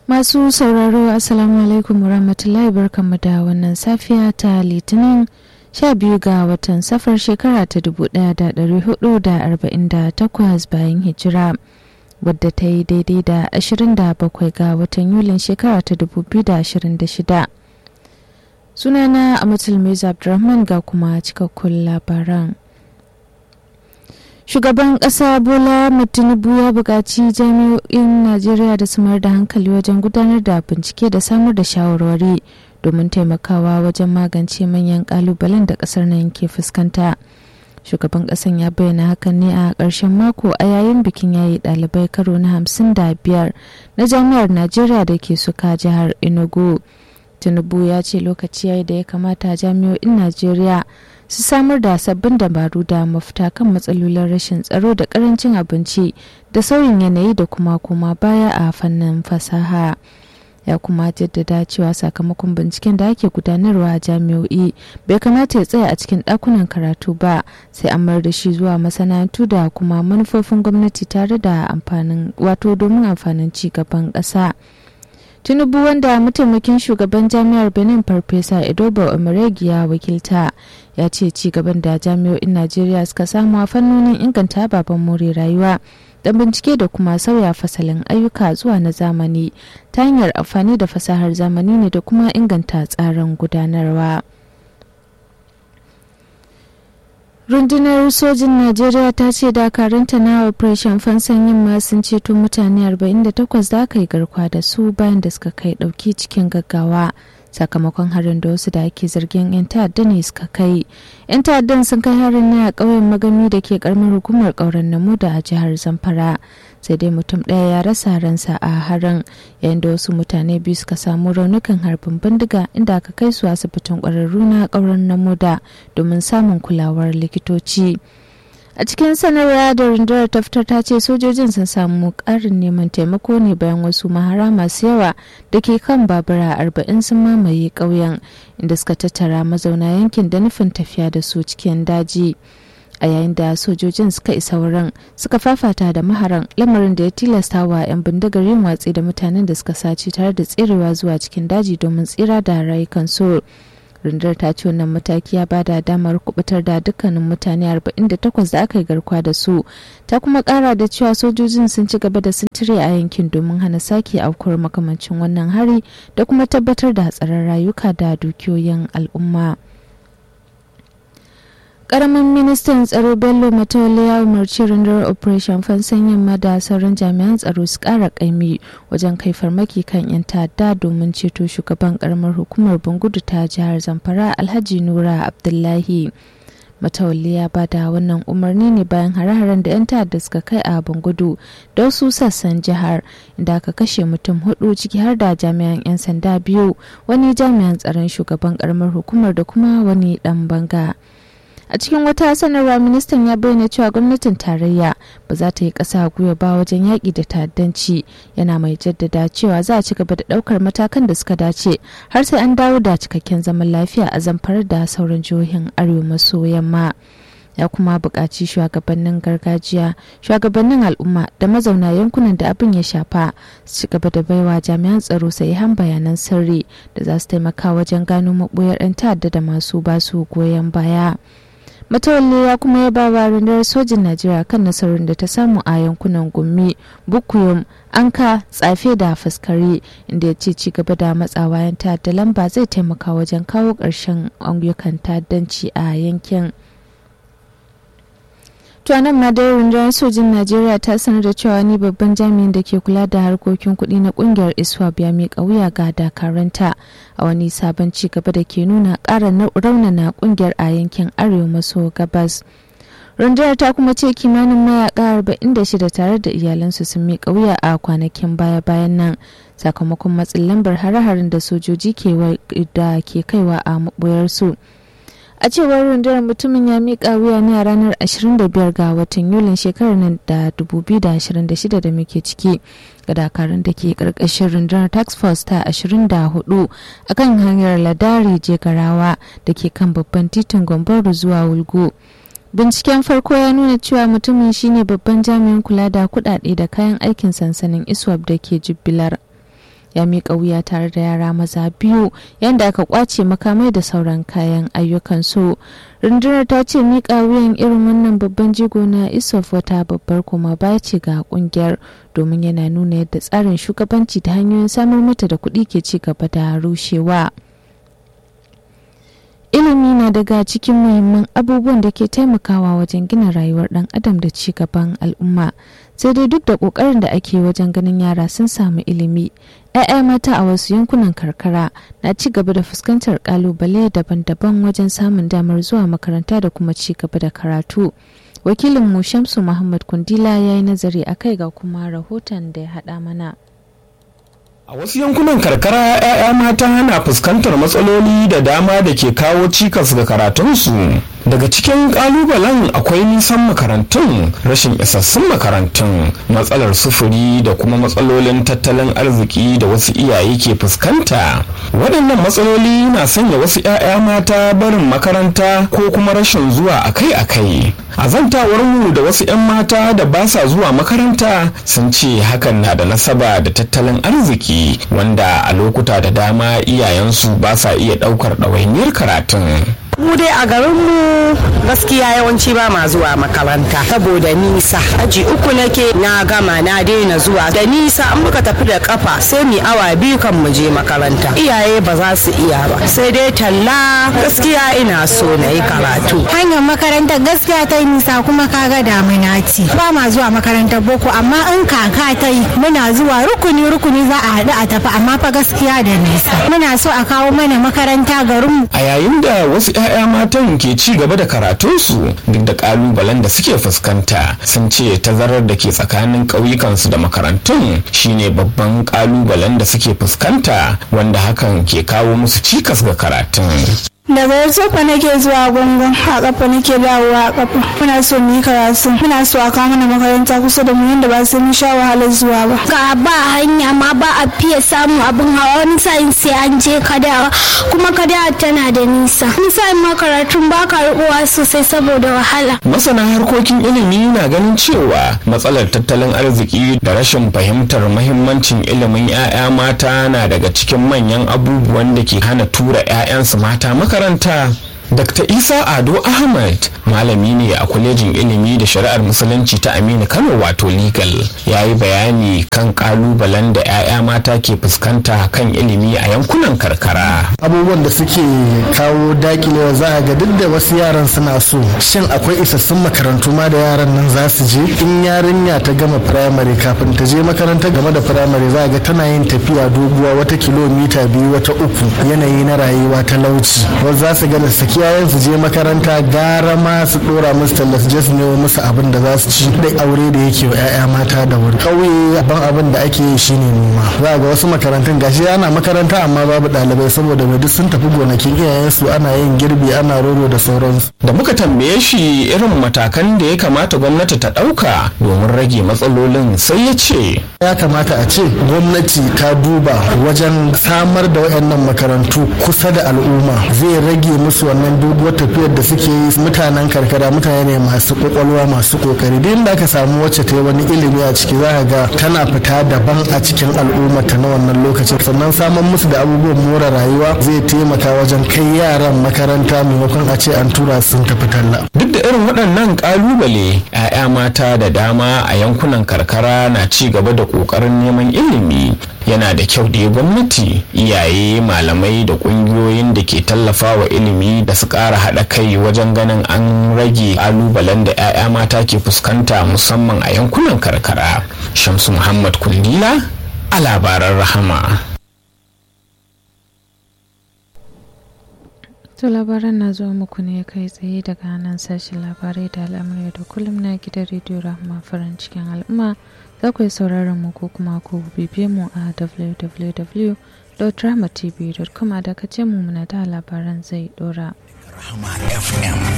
Masu sauraro Assalamu alaikum warahmatullahi barkanmu da wannan safiya ta Litinin 12 ga watan safar shekara ta 1448 bayan hijira wadda ta yi daidai da 27 ga watan Yulin shekara ta 2026. Sunana Amatul Mirza Abdulrahman ga kuma cikakkun labaran. shugaban ƙasa bola tinubu ya buƙaci jami'o'in najeriya da su mayar da hankali wajen gudanar da bincike da samar da shawarwari domin taimakawa wajen magance manyan ƙalubalen da ƙasar nan ke fuskanta shugaban ƙasan ya bayyana hakan ne a ƙarshen mako a yayin bikin yayi ɗalibai karo na hamsin da biyar na jami'ar najeriya da ke suka jihar enugu tinubu ya ce lokaci yayi da ya kamata jami'o'in najeriya su samar da sabbin dabaru da mafita kan matsalolin rashin tsaro da karancin abinci da sauyin yanayi da kuma kuma baya a fannin fasaha ya kuma jaddada cewa sakamakon binciken da ake gudanarwa a jami'o'i bai kamata ya tsaya a cikin ɗakunan karatu ba sai an mayar da shi zuwa masana'antu da kuma manufofin gwamnati tare da amfanin wato domin amfanin ci gaban ƙasa. tinubu wanda mataimakin shugaban jami'ar benin farfesa edoba omeregi ya wakilta ya ce ci gaban da jami'o'in najeriya suka samu a fannonin inganta ababen more rayuwa da bincike da kuma sauya fasalin ayyuka zuwa na zamani ta hanyar amfani da fasahar zamani ne da kuma inganta tsarin gudanarwa. rundunar sojin najeriya ta ce dakaranta na operation fansan yamma sun ceto mutane 48 da aka yi garkuwa da su bayan da suka kai dauki cikin gaggawa sakamakon harin da wasu da ake zargin 'yan ta'adda ne suka kai 'yan ta'addan sun kai harin ne a ƙauyen magami da ke karamar hukumar ƙauren namu da a jihar zamfara sai dai mutum ɗaya ya rasa ransa a harin yayin da wasu mutane biyu suka samu raunukan harbin bindiga inda aka kai su asibitin ƙwararru na ƙauren namuda domin samun kulawar likitoci a cikin sanarwa da rundunar ta fitar ta ce sojojin sun samu ƙarin neman taimako ne bayan wasu mahara masu yawa da ke kan babura arba'in sun mamaye ƙauyen inda suka tattara mazauna yankin da nufin tafiya da su cikin daji. a yayin da sojojin suka isa wurin suka fafata da maharan lamarin da ya tilasta wa 'yan bindigar yin watsi da mutanen da suka sace tare da tserewa zuwa cikin daji domin tsira da rayukansu rundunar ta ce wannan mataki ya ba da damar kubutar da dukkanin mutane 48 da aka yi garkuwa da su ta kuma kara da cewa sojojin sun ci gaba da sintiri a yankin domin hana sake aukuwar makamancin wannan hari da kuma tabbatar da hatsarin rayuka da dukiyoyin al'umma. karamin ministan tsaro bello matawalle ya umarci rundunar operation fansan yamma da sauran jami'an tsaro su kara kaimi wajen kai farmaki kan 'yan ta'adda domin ceto shugaban karamar hukumar bangudu ta jihar zamfara alhaji nura abdullahi matawalle ya bada wannan umarni ne bayan hare-haren da 'yan ta'adda suka kai a bangudu da wasu sassan jihar inda aka kashe mutum hudu ciki har da jami'an 'yan sanda biyu wani jami'an tsaron shugaban karamar hukumar da kuma wani dan banga. a cikin wata sanarwa ministan ya bayyana cewa gwamnatin tarayya ba za ta yi ƙasa gwiwa ba wajen yaƙi da ta'addanci yana mai jaddada cewa za a ci gaba da ɗaukar matakan da suka dace har sai an dawo da cikakken zaman lafiya a zamfar da sauran jihohin arewa maso yamma ya kuma buƙaci shugabannin gargajiya shugabannin al'umma da mazauna yankunan da abin ya shafa su ci gaba da baiwa jami'an tsaro sahihan bayanan sirri da za su taimaka wajen gano maɓoyar 'yan ta'adda da masu basu goyon baya. matawalle ya kuma ya ba rundunar sojin najeriya kan nasarar da ta samu a yankunan gumi bukuyum anka tsafe da faskari inda ya ce ci gaba da matsawa yan ta'adda lamba zai taimaka wajen kawo ƙarshen ayyukan ta'addanci a yankin nan ma dai rundunar sojin najeriya ta sanar da cewa ni babban jami'in da ke kula da harkokin kuɗi na ƙungiyar iswap ya miƙa wuya ga dakaranta a wani sabon ci gaba da ke nuna ƙara raunana ƙungiyar a yankin arewa maso gabas rundunar ta kuma ce kimanin mayaka 46 tare da iyalansu sun miƙa wuya a kwanakin baya-bayan nan sakamakon matsin lambar hare-haren da sojoji da ke kaiwa a maɓoyarsu. a cewar rundunar mutumin ya miƙa wuya ne a ranar 25 ga watan yulin shekarar nan da 2026 da muke ciki ga dakarun da ke ƙarƙashin rundunar tax force ta 24 a kan hanyar ladari jegarawa da ke kan babban titin gombaru zuwa wulgo binciken farko ya nuna cewa mutumin shine babban jami'in kula da kudade da kayan aikin sansanin iswap da ke jibbilar ya miƙa wuya tare da yara maza biyu yadda aka kwace makamai da sauran kayan ayyukansu rundunar ta ce miƙa wuyan irin wannan babban jigo na isof wata babbar kuma baya ce ga kungiyar domin yana nuna yadda tsarin shugabanci da hanyoyin samar mata da kuɗi ke ci gaba da rushewa. ilimi na daga cikin muhimman abubuwan da ke taimakawa wajen gina rayuwar dan adam da ci gaban al'umma sai dai duk da kokarin da ake wajen ganin yara sun samu ilimi 'ya'ya mata a wasu yankunan karkara na ci gaba da fuskantar kalubale daban-daban wajen samun damar zuwa makaranta da kuma ci gaba da karatu wakilin mu shamsu muhammad kundila ya yi nazari a kai ga kuma rahoton da ya haɗa mana A wasu yankunan karkara 'ya'ya mata na fuskantar matsaloli da dama da ke kawo cikas ga karatunsu. Daga cikin kalubalen akwai nisan makarantun, rashin isassun makarantun, matsalar sufuri da kuma matsalolin tattalin arziki da wasu iyaye ke fuskanta. Waɗannan matsaloli na sanya wasu 'ya'ya mata barin makaranta ko kuma rashin zuwa akai-akai. A zantawarmu da wasu 'yan mata da ba sa zuwa makaranta sun ce hakan na da nasaba da tattalin arziki. wanda a lokuta da dama iyayensu ba sa iya ɗaukar ɗawainiyar karatun. mu dai a garinmu gaskiya yawanci ba ma zuwa makaranta saboda nisa aji uku nake na gama na daina zuwa da nisa an muka tafi da kafa sai mu awa biyu kan mu je makaranta iyaye ba za su iya ba sai dai talla gaskiya ina so na yi karatu hanyar makarantar gaskiya ta yi nisa kuma kaga damina ce ba ma zuwa makarantar boko amma in kaka ta yi muna zuwa rukuni rukuni za a haɗu a tafi amma fa gaskiya da nisa muna so a kawo mana makaranta garinmu a yayin da wasu 'ya'ya matan ke ci gaba da karatunsu duk da kalubalen da suke fuskanta sun ce tazarar da ke tsakanin ƙauyukansu da makarantun shine babban kalubalen da suke fuskanta wanda hakan ke kawo musu cikas ga karatun daga yarsofa nake zuwa gungun a kafa nake dawowa a kafa muna so mu yi karatu muna so a kawo mana makaranta kusa da mu yadda ba sai mun sha wahalar zuwa ba ga ba hanya ma ba a fiye samun abin hawa wani sa'in sai an je kadawa kuma kadawa tana da nisa wani sa'in ma karatun ba ka rubuwa sosai saboda wahala masana harkokin ilimi na ganin cewa matsalar tattalin arziki da rashin fahimtar mahimmancin ilimin 'ya'ya mata na daga cikin manyan abubuwan da ke hana tura 'ya'yansu mata maka makaranta Dr. Isa Ado Ahmad malami ne a kwalejin ilimi da shari'ar musulunci ta Aminu Kano wato legal ya yi bayani kan kalubalen da 'ya'ya mata ke fuskanta kan ilimi a yankunan karkara. Abubuwan da suke kawo dakilewa za a ga duk da wasu yaran suna so shin akwai isassun makarantu ma da yaran nan za su je in yarinya ta gama firamare kafin ta je makaranta game da firamare za a ga tana yin tafiya doguwa wata kilomita biyu wata uku yanayi na rayuwa talauci wasu za su gana saki yayan su je makaranta gara ma su dora musu talla su je su nemo musu abin da za su ci da aure da yake wa 'ya'ya mata da wuri ƙauye ban abin da ake yi shine noma za ga wasu makarantun gashi ana makaranta amma babu ɗalibai saboda duk sun tafi gonakin iyayensu ana yin girbi ana roro da sauransu da muka tambaye shi irin matakan da ya kamata gwamnati ta ɗauka domin rage matsalolin sai ya ce ya kamata a ce gwamnati ta duba wajen samar da waɗannan makarantu kusa da al'umma zai rage musu wannan doguwar tafiyar da suke yi mutanen karkara mutane ne masu kwakwalwa masu kokari duk inda aka samu wacce ta yi wani ilimi a ciki za ga tana fita daban a cikin al'umma ta na wannan lokacin sannan samun musu da abubuwan more rayuwa zai taimaka wajen kai yaran makaranta maimakon a ce an tura sun tafi talla duk da irin waɗannan ƙalubale 'ya'ya mata da dama a yankunan karkara na ci gaba da ƙoƙarin neman ilimi yana da kyau da gwamnati iyaye malamai da ƙungiyoyin da ke tallafa wa ilimi da su ƙara haɗa kai wajen ganin an rage ƙalubalen da 'ya'ya mata ke fuskanta musamman a yankunan karkara shamsu muhammad kundila a labaran rahama To labaran na zuwa muku ne kai tsaye daga nan sashen labarai da al'amurai da kullum na gidan rediyo rahama farin cikin al'umma za ku yi sauraron mu ko kuma ku bibiye mu a www.dramatv.com a dakace mu muna da labaran zai dora. Rahama FM